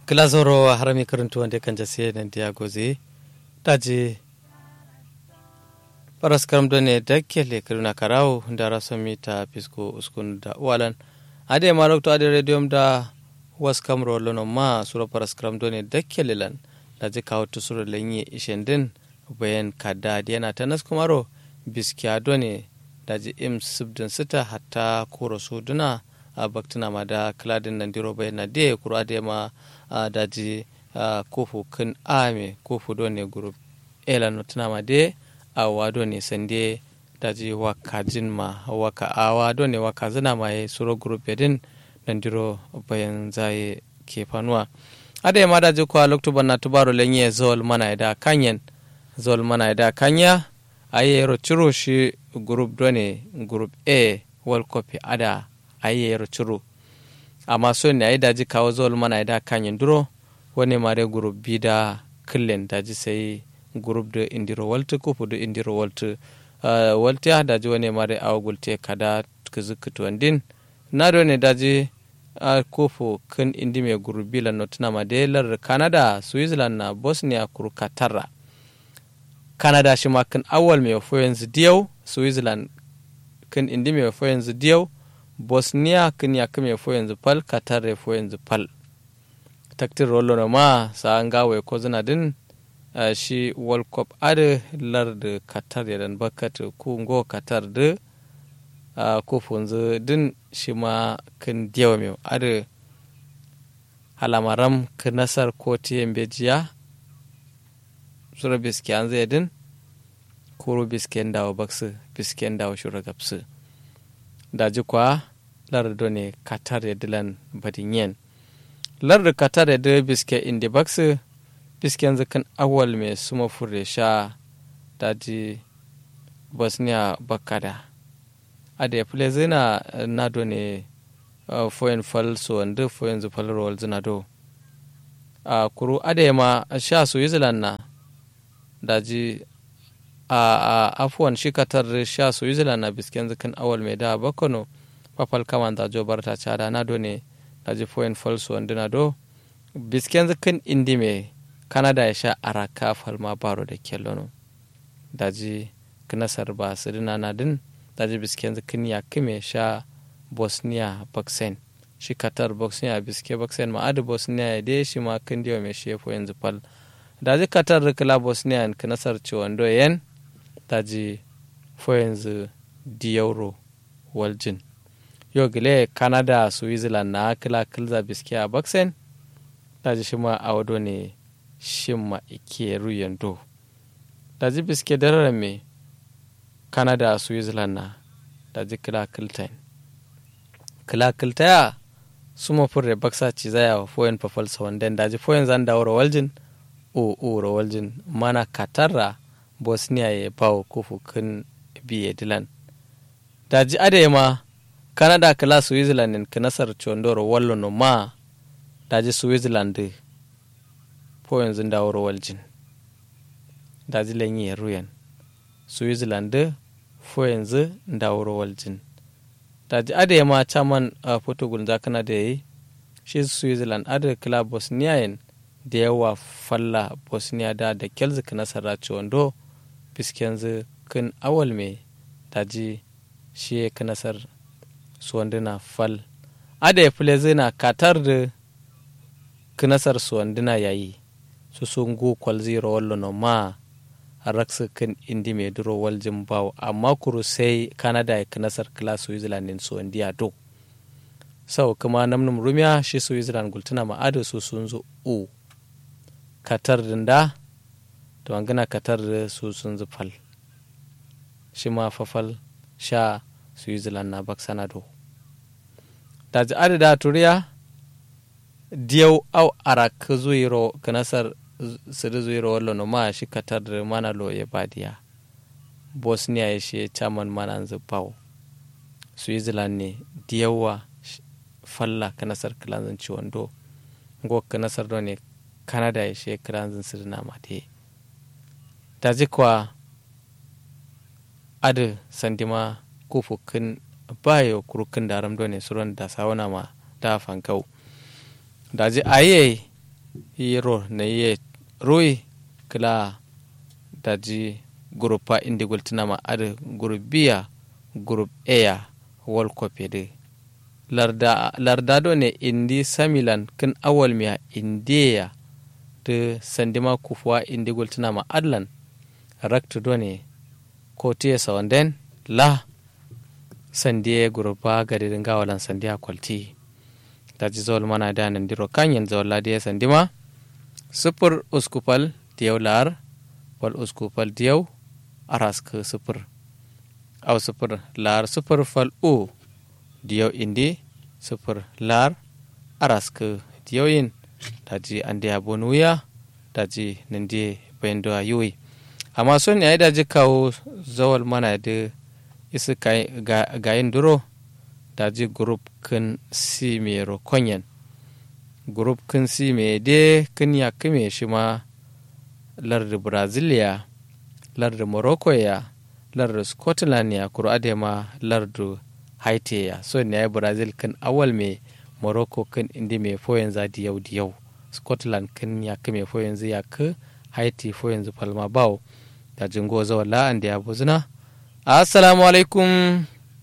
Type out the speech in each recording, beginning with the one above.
glazoro harami karantu wanda kan jase nan dia goze daji paras karam done dakke le karuna karau da rasomi ta pisko uskun da walan ade ma lokto ade radium da was kamro lono ma sura paras karam done dakke lelan daji kawo to sura lenye ishendin bayan kada yana ta nas kumaro biskiya done daji im subdin sita hatta koro suduna a baktina ma da kladin nan diro bayan na de kuro ade ma daji kofu kan ame kofu done group ela no tuna ma de awa done sande daji waka jin ma waka awa done waka zina ma ye suro group din nan diro bayan zaye ke fanuwa ade ma daji kwa lokto banna tubaro lenye zol mana da kanyen zol mana da kanya ayero ciro shi group done group a world cup ada ayero ciro amma so ne ayi daji kawo zol mana da kanyen duro wani mare group b da killen daji sai group da indiro waltu ko da indiro waltu uh, walti ya daji wani mare awgulte kada kuzukutuwan din na do ne daji a uh, kofo kan indi mai group b la notuna madelar canada switzerland na bosnia kuru katarra canada shi ma kan awal mai wafo yanzu diyau switzerland kan indi mai wafo yanzu diyau bosnia kan ya kame wafo yanzu pal qatar ya wafo yanzu pal taktir rollo na ma sa an gawa ko zina din uh, shi world cup ade lar da qatar ya dan bakat ku ngo qatar da uh, ko funzu din shi ma kan diyau mai ade halamaram ka nasar ko tiyan bejiya sura bisken zai din koro bisken dawo baksu bisken dawo shura gapsu daji kwa lardo ne katar ya dilan badinyen lardo katar ya dila biske indi baksu bisken zakan awal mai suma fure sha daji bosnia bakada a da ya fule zina nado ne foyin fal so wanda foyin zufal rowal zina do a kuru adema sha su yi na daji a afuwan shi katar sha su yi na bisken zikin awal mai da bakono papal kaman da jo barta cada na do ne daji foyin falso wanda na do bisken zikin indi mai kanada ya sha araka falma baro da kellono daji knasar ba su dina na din daji bisken zikin ya kime sha bosnia baksen shi katar bosnia biske baksen ma adi bosnia ya dai shi ma kin diwa mai shefo yanzu fal daji katar da kila bosnia ka nasar ciwon yen daji fo yanzu diyauro waljin yau gile canada switzerland na kila kilza biske a baksen daji shi ma a wado ne shi ma ike ruyan do daji biske dararen me canada switzerland na daji kila kiltain kila kiltaya suma furre baksa ci zaya foyen pafal sawanden daji foyen zan dawo waljin o o rawaljin mana katarra bosnia ya bawo kofu kan biye dilan daji ade ma canada kala switzerland in kanasar chondoro wallo no ma daji switzerland po yanzu dawo rawaljin daji lenyi ruyan switzerland fo yanzu dawo rawaljin daji ade ma chaman a portugal za kana da yi shi switzerland ade kala bosnia yin da yawa falla bosnia da da kelzik nasara wando biskenzu kin awal mai daji shi ya nasar suwanduna fal ada ya fule zina katar da kinasar suwanduna yayi su sun go kwal zero wallo no ma raksu kin indi mai duro waljin bawo amma kuru sai canada ya kinasar kila switzerland din suwandiya do sau kuma namnum rumiya shi switzerland gultuna ma'ada su sun zo u katar dinda to an gana katar da su sun zufal shi ma fafal sha switzerland na baksana do da ji adada turiya diyau au arak zuiro kanasar siri zuiro wallo no ma shi katar da mana lo ya badiya bosnia ya shi chairman mana zufau switzerland ne diyawa falla kanasar kilanzan ciwon do go kanasar do ne canada ya shekara zin sirna mate ta jikwa adu sandima kufukin bayo kurukin da ramdo ne suron da sauna ma da fankau da ji aye yiro na ye roi kila daji gurupa indi gultinama adi gurup biya gurup eya wal kopede larda larda do ne indi samilan kin awal miya indiya de sandima kufuwa indi gultinama adlan raktu do ne kotiye sawanden la sandiye gurupa gadirin gawalan sandiya kwalti daji zawal mana da nan diro kanyen zawal ladiya sandima sufur uskupal diyau lar wal uskupal diyau araska sufur au sufur lar sufur fal u diyau indi sufur lar araska diyau yin daji ande abonuya daji nande bayando ayuwi amma son yayi daji kawo zawal mana da isa gayin duro daji group kin si mero konyen group kin si me de kin ya kime shi ma larda brazilia larda morocco ya larda scotland ya kuro ade ma larda haiti ya so ne ya brazil kin awal me morocco kin indi me fo yanzu di yau di yau scotland kin ya kime fo yanzu ya ka haiti fo yanzu palma bawo da jingo zawala an da ya buzuna assalamu alaikum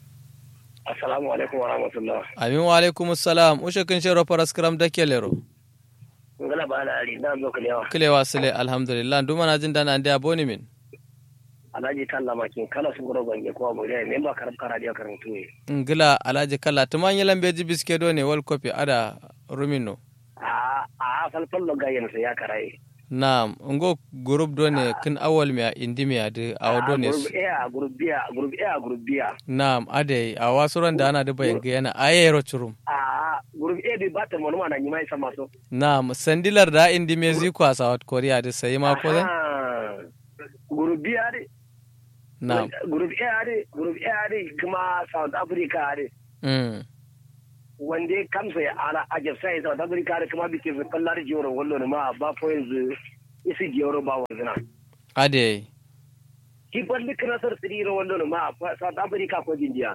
assalamu alaikum wa rahmatullah amin wa alaikum assalam ushe kin shero paras kram da kelero ngala ba na ari na zo kilewa kilewa sile alhamdulillah duma na jin dana ande aboni min alhaji kalla makin kala su goro bange ko mu dai memba karab kara dia karantu ne ngila alhaji kalla tuman yelan beji biske do ne wal kopi ada rumino a a falfal lo gayen sa ya karai Naam, ngo group do ne kin awal mi a indi mi ade awa do ne. group A group B group A group B Naam, ade a wasuran da ana da bayan ga yana ayero churum. a group A bi bata mo ma na nyima isa maso Naam, sandilar da indi me ziku a South Korea da sai ma ko zan? Ah, group B ade Naam. group A ade group A ade kuma South Africa ade Mm. wanda ya kamsa ya ala a jafsa ya South Africa da kuma bikin fallar jiyoro wallo ma ba po yanzu isi jiyoro ba wanzuna Ade. ki balli kanasar siriro wallo ma South Africa ko jinjiya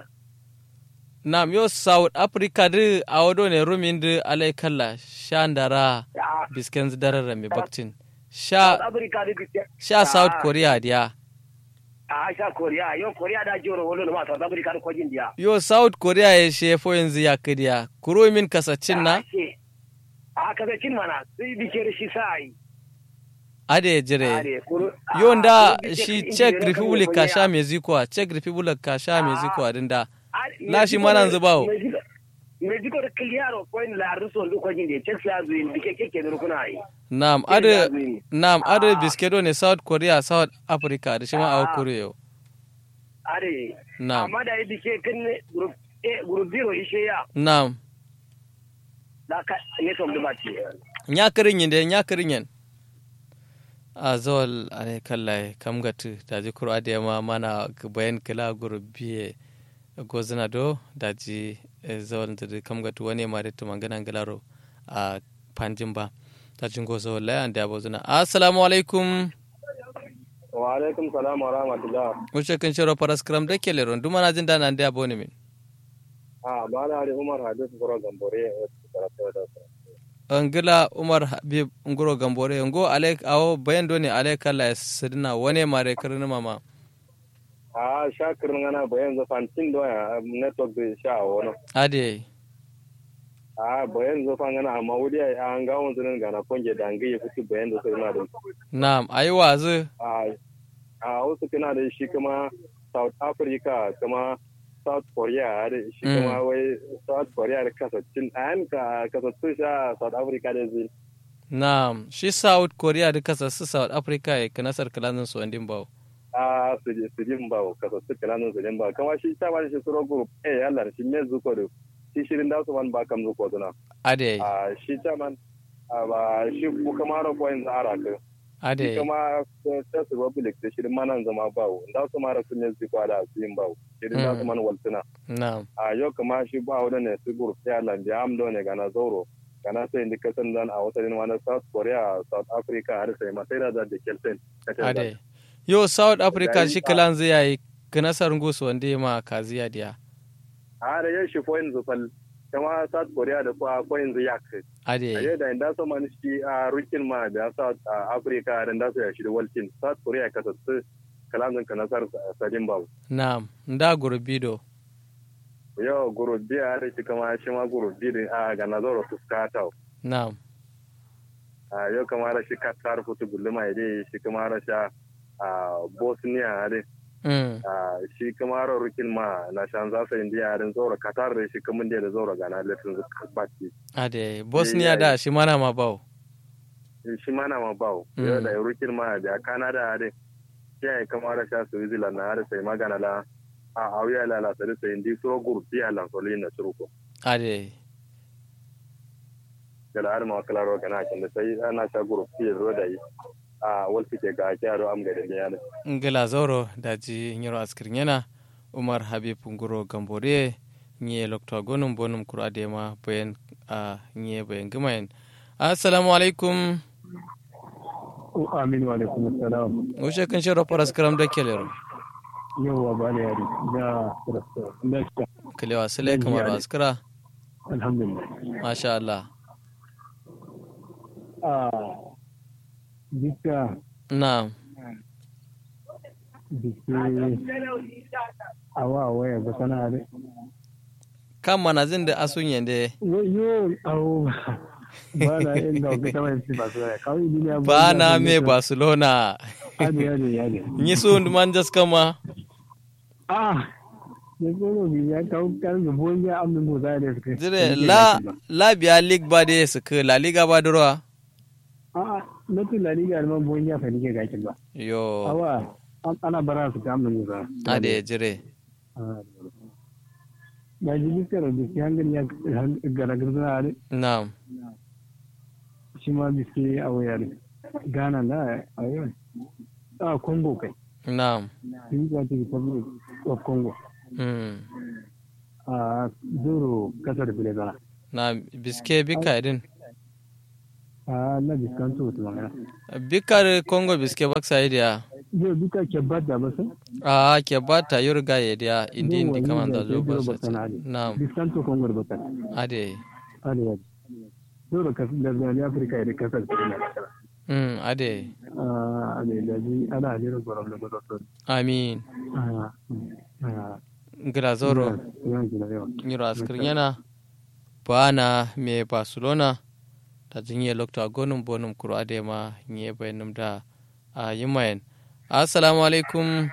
Naam, yo South Africa da awa do ne rumin da alai kalla sha ndara Ah, bisken darara mi baktin. South Sha Africa da bikin sha South Korea dia. a sha Korea yau Korea da jiyoro wallo ma South Africa da ko jinjiya Yo South Korea ya shefo yanzu ya kadiya. Kuro min kasacin na? a kaza cin mana sai bikin shi sai Ade jire. yon da shi czech republic ka sha mexico a czech republic ka sha mexico a din da na shi mana zubawo. Mexico da kiliyaro ko in la ruso ndu ko jinde Czech ya zuin bike keke da kuna yi nam ade nam ade biskedo ne south korea south africa da shi ma a korea are nam amma da yi bike kan group A group zero ishe ya nam da ka ne tom da bati nya kirin yin da nya kirin yin a zol ane kallai kam gatu da ji kuro ade ma mana bayan kila gurbiye gozina do da ji zol da kam gatu wani ma da tumanganan galaro a panjin ba ta jin gozo lai an da bozuna assalamu alaikum wa alaikum salam wa rahmatullah wuce kan shiro paras kram da kele ron duma na jin da nan da boni min a ba na da Umar Hadis Goro Gambore angila umar habib ngoro gambore ngo ale awo bayan do ne ale kala sidina wane mare kirni mama a shakir ngana bayan za fantin do ya network da sha wono ade a bayan zo fa ngana amma wuri an ga won zunin gana konge da ngi ya fiti bayan da sai na da na'am ayi wazu a a wasu kana da shi kuma South Africa kuma South Korea da shi kuma wai South Korea da kasascin an ka kasascin sha South Africa da zai na'am shi south korea da kasa su south africa ya kana sar kalanin su wandin bawo a su je su jin ba kasascin kananan su jin ba kama shi ta ba shi suro group eh Allah shi me zuko da shi shirin da su man ba kam zuko duna ade a shi ta man a ba shi ku kama ro point ara ka ade kuma ta su republic da shirin manan zama bawo da su mara sun yi zikwa da su yin bawo shirin da su man waltuna na'am a yau kama shi ba wani ne su group ya landi amdo ne gana zoro gana sai indi kasan dan a wata wani south korea south africa har sai masai da da kelsen ade yo south africa shi kalan zai yayi kana sar ngusu wande ma kaziya dia har yau shi foin zufal kama south korea da kwa ko yanzu yak ade ayo da inda so man shi a rukin ma da south africa da inda so ya shi da walkin south korea ka tsatsu kalamin ka nasar sadin babu na'am nda gurbido yo gurbi a da shi kama shi ma gurbi da a ga nazaro fuskata na'am a yau kama da shi katar futu gulma ide shi kama da sha a bosnia da mm shi kama da rukin ma na shan zasa indiya da zoro katar da shi kamun da zoro gana latin baki ade bosnia da shi mana ma bawo shi mana ma bawo Mm. yau da rukin ma da canada da shi ya kama da sha switzerland na da sai magana la a auya la la sai sai indi so gurbi a lansolin na suruko ade da har ma klaro kana kin da sai ana sha gurbi ro da yi a walfi ke ga kyaro am ga da yana ngila zoro daji nyiro askirin yana umar habib nguro gambore nye lokto gonum bonum kura dema bayan a nye bayan gumayen assalamu alaikum Amin wa alaikum assalam. wuce kan shiro paras karam da kelero Yawwa ba da yari da rasta. Da shi kalewa sile kamar askara alhamdulillah. masha Allah Ah bisa na bisi awa waya ga sana da. kan manazin da asun yande Yo awo ba na yin da ga tawai si ba su da kawai duniya ba na me barcelona Ade ade ade. nyi su man kama Ah ne ko bi ya kawo kan da bon ya amin mo da suka. jire la la biya league ba de su ka la liga ba durwa Ah na tu la liga ma bon ya fa nike gakin ba. yo Awa an- ana bara su ta amin mo da. ade jire ba ji biskar da biski hankali ya garagar suna da na shi ma biski a wayar ghana na a yau a congo kai na democratic republic of congo mm. a zoro kasar bilezana na biske bika din a na biskan to wata magana bikar congo biske baksa idiya yau duka ke bada ba sun a ke bata yurga ya dia indi indi Yau kaman da wani zo zai ba zai sa baksa na ade. na biskan to congo da bakar ade ade yau zoro kasar da zane afirka ya da kasar bilezana mm ade a ade da ji ana hajjira gwaram da gwada amin a a ngira zoro yawan gina yawan nyiro askir yana bana me barcelona ta jinye lokta gonum bonum kuro ade ma nye bayanum da a yimayen assalamu alaikum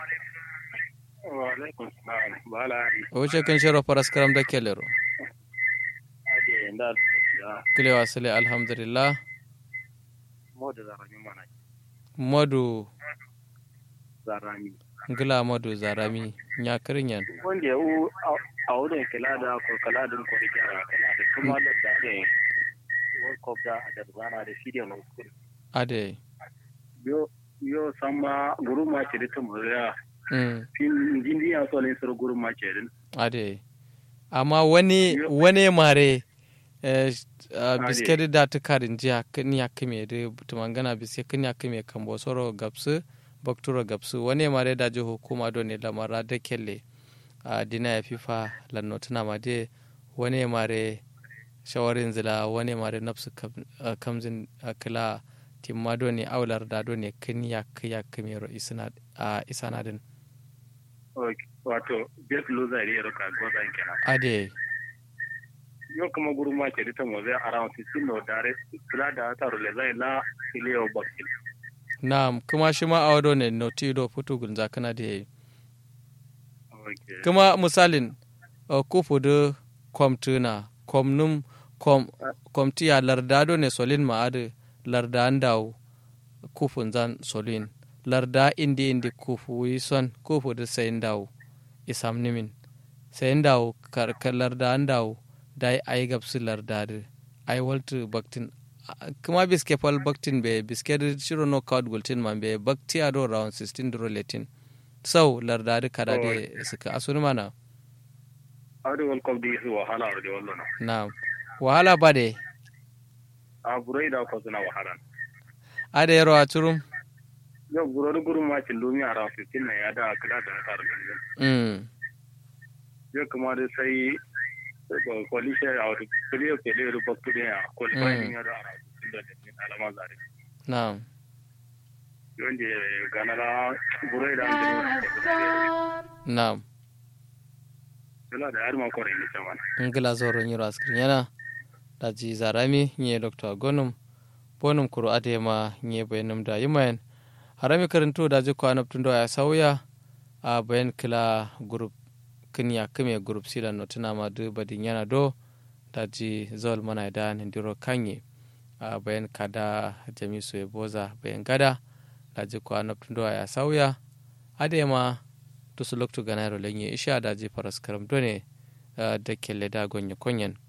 wa alaikum salam bala wuce kan shiro faras karam da kelero ade da ya kilewa sile alhamdulillah mo da zarami mana madu zarami ngila madu zarami nyakarin yan wanda ya u a wurin kila da ko kala din ko rike a kala da kuma da da ne world cup da da zana da shi da no ade yo yo sama guru ma ce da ta mu ya mm. fin jindi ya so ne sur guru ma ce din ade amma wani wani mare eh, uh, Ade. biskedi da ta karin jiya kan ya kame da tumangana biske kan ya kame kan bosoro gapsu bakturo gapsu wani mare da ji hukuma don ne lamara da kelle a dina ya fifa lanno tuna ma de wani mare shawarin zila wani mare nafsu kam- ah, kamzin ah, kila timma don ne aular da don ne kan ya ya kame ro isana a isana din wato bet loser ne ro ka goza kenan ade yo kuma guru ma ce da ta mu zai around 16 no dare kula da ta rule zai la ilio bakil Naam, kuma shi ma a wado ne notido futu gunza kana da yayi. okay Kuma misalin uh, kufu da kwamtuna, kwamnum, kwam, kwamtiya lardado ne solin ma'adu larda an dawo kufun zan solin. Larda indi indi kufu yi son kufu da sayin dawo isam nimin. Sayin dawo karkar larda an dawo da yi ayi gabsu larda da ayi waltu baktin kuma biske fal baktin be biske da shiro no kawad gultin man be bakti ado round 16 duro letin sau lardadi kada de suka asuni mana Aure World Cup di su wahala da wannan. na wahala ba de A burai da ko suna wahala. ada yaro a turum Yau guro da gurin ma cin domin a rafi tin na ya da kula da na tare da mm Yau kuma da sai kwalishe a wata kuliyo ke da rubar kudi a kwalifayin yadda a da alama zare na'am yonde ganara burai da an na'am suna da yarman kwarai ne sama ngila zoro nyiro askrin yana daji zarami nye dr gonum bonum kuro adema nye bayanum da yimayen harami karanto daji ko anabtundo ya sauya a bayan kila group kinya kime group sila no tuna ma du badin yana do daji zol mana da ndiro kanye a bayan kada jamisu ya boza bayan gada daji ko anabtundo ya sauya adema to su loktu ganaro lenye isha daji paras karam done da kelle da gonye konyen